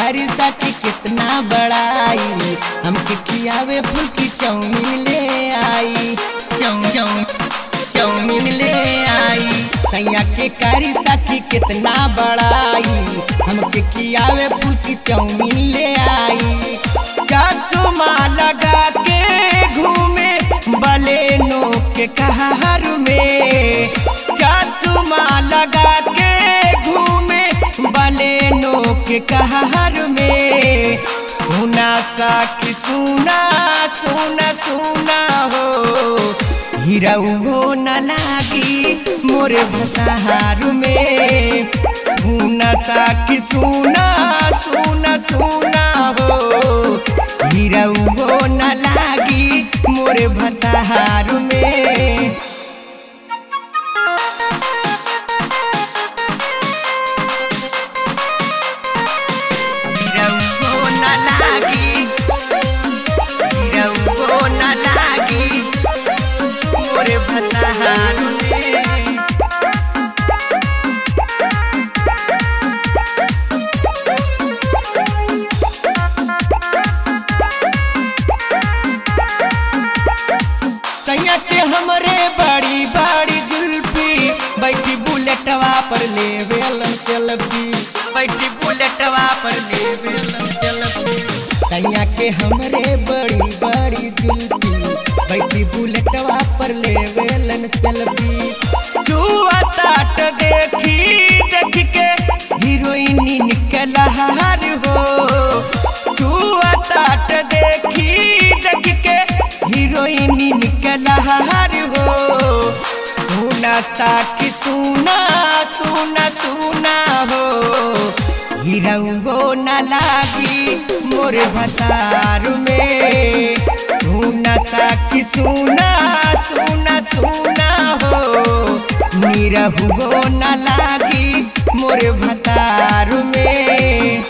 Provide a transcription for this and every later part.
कारी साथी कितना बड़ाई हमके खियावे फूल की चाउमीन ले आई चाउ चाउ चाउमीन ले आई सैया के कारी साथी कितना बड़ाई हमके खियावे फूल की चाउमीन ले आई चश्मा लगा के घूमे बलेनो के कहर में चश्मा लगा के घूमे बलेनो के कहर में सुना सा कि सुना सुना सुना हो हीरो न लागी मोरे भसाहार में सुना सा कि सुना सुना सुना हो हीरो न लागी मोरे भताहार में हीरो न लागी हीरो न लागी मोरे भताहार में सैया के हमरे बड़ी बड़ी जुल्फी बैठी बुलेटवा पर ले वेलन सेल्फी बैठी बुलेटवा पर ले वेलन सेल्फी सैया के हमरे बड़ी बड़ी जुल्फी बैठी बुलेटवा पर ले वेलन सेल्फी जुआ ताट देखी देख के हीरोइन निकल हार हो जुआ ताट देखी देख के हीरोइन निकल हार हो सुना सा कि सुना सुना सुना हो हीरो न लागी मोर भतार में सुना सा कि सुना सुना सुना हो निरहुओ न लागी मोर भतार में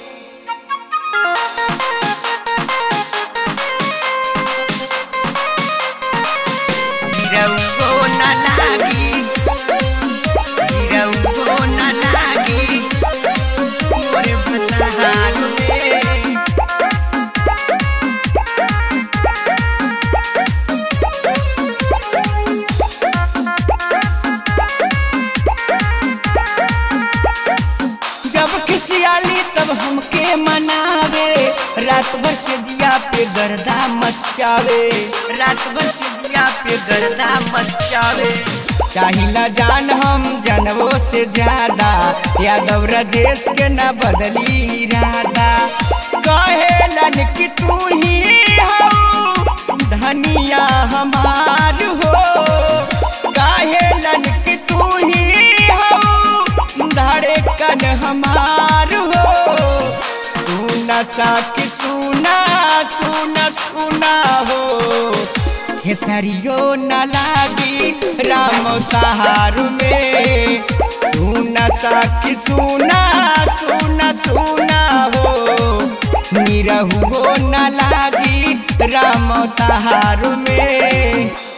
हीरो न लागी हीरो न लागी मोर भतार में जब खिसियाली तब हमके मनावे रात भर से जिया पे गर्दा मचावे रात भर से जिया पे गर्दा मचावे चाहिला जान हम जनवो से ज्यादा यादव राजेश के न बदली इरादा कहेलन कि तू ही हो धनिया हमार हो कहेलन कि तू ही हो धड़कन हमार हो सुना सा कि सुना सुना सुना हो खेसरियो न लागी राम सहार में सुना सा कि सुना सुना सुना हो निरहुओ न लागी राम तहार में